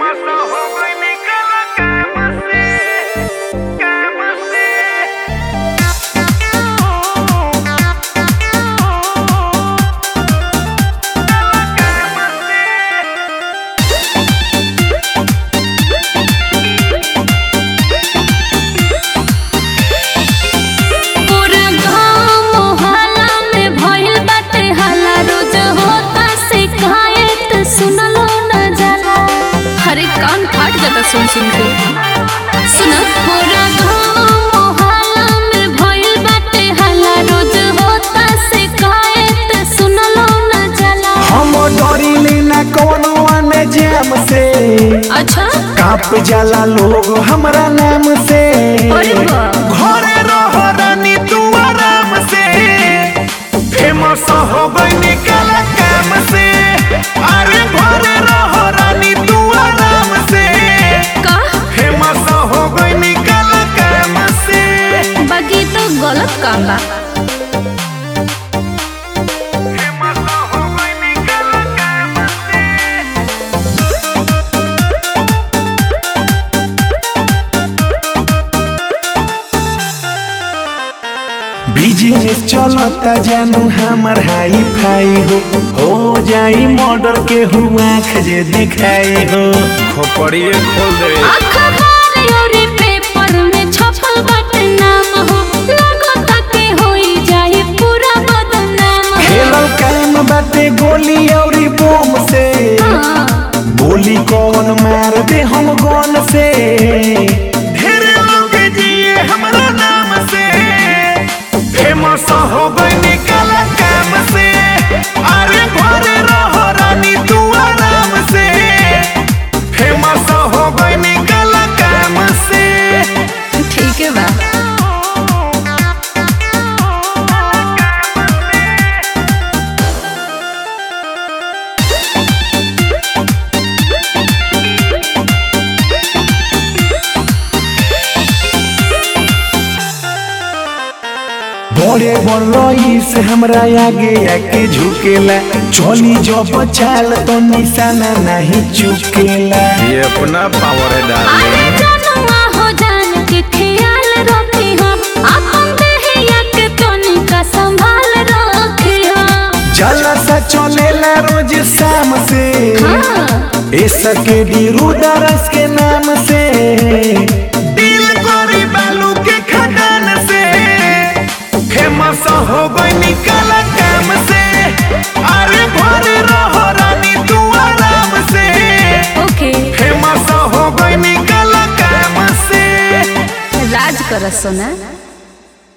पूरा गाँव मोहल्ला में भइल बाटे हल्ला रोज होता शिकायत सुनलो न जाला अरे कान फाट जाता सुन सुन के सुन पूरा गाँव मोहल्ला में भइल बाटे हल्ला रोज होता शिकायत सुनलो न जाला हम डरिले ना कौनो आने जाम से अच्छा काप जाला लोग हमरा नाम से अरे वाह। घरे रह रानी तू आराम से फेमस हो गई काला काम से अरे घरे रह रानी तू आराम से का फेमस हो गई काला काम से बाकी तो गलत काम बा फेमस हो गई काला काम से बिजनेस चलता जानू हमर हाई फाई हो हो जाई मर्डर के हुआ खजे दिखाई हो खोपड़िए खोल दे अखबार और पेपर में छपल बाटे नाम हो लगता के होई जाई पूरा बदनाम हो खेलल काम बाटे गोली और बोम से हाँ, गोली कौन मार दे हम गन से ढेर लोग जिए हमरा नाम से फेमस हो गई काला काम से अरे घरे रहो रानी तू आराम से फेमस हो गई काला काम से ठीक है बा बड़े बड़ई से हमरा आगे आके झुकेला चली जब चाल तो निशाना नहीं चुकेला ये अपना पावर है अरे डार्लिंग जनुआ हो जान के ख्याल रखी हो अपन देहिया के तनिका संभाल रखी हो जलसा चलेला रोज शाम से हाँ, ऐसा के रुदारस के नाम से दिल गोरी बालू के खदान से फेमस हो गई निकाला काम से अरे घरे रहो रानी तू आराम से ओके फेमस हो गई निकाला काम से राज कर सोना